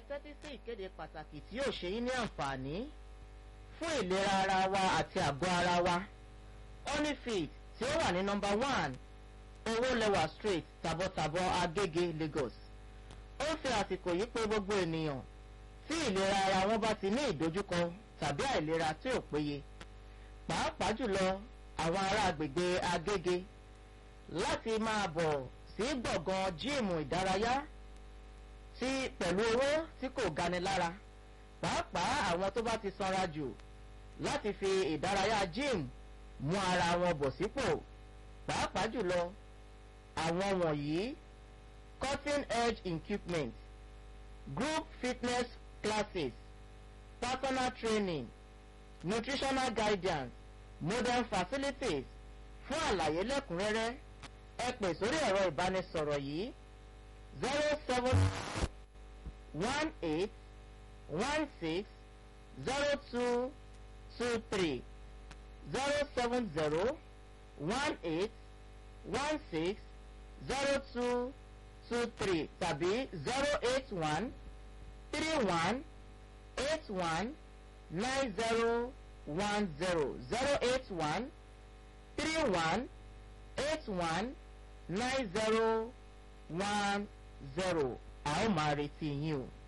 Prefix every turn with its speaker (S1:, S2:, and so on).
S1: tẹ́tí sí ìkéde pàtàkì tí yóò ṣe yín ní àǹfààní fún ìlera ara wa àti àgọ́ ara wa honeyfit tí ó wà ní nọ́mbà one owó lẹwà street tàbọ̀tàbọ̀ agége lagos ó fi àsìkò yìí pé gbogbo ènìyàn tí ìlera ara wọn bá ti ní ìdojúkọ tàbí àìlera tí ò péye pàápàá jùlọ àwọn ará agbègbè agége láti máa bọ̀ sí gbọ̀ngàn jíìmù ìdárayá tí pẹ̀lú owó tí kò gani lára pàápàá àwọn tó bá ti sanra jù láti fi ìdárayá gym mú ara wọn bọ̀ sípò pàápàá jùlọ àwọn wọ̀nyí cutting edge equipment group fitness classes personal training nutritional guidance modern facilities fún àlàyé lẹ́kùnrẹ́rẹ́ ẹ pè sórí ẹ̀rọ ìbánisọ̀rọ̀ yìí zero seven one eight one six zero two two three zero seven zero one eight one six zero two two three tàbí zero eight one three one eight one nine zero one zero zero eight one three one eight one nine zero one zero a ó máa retí yín o.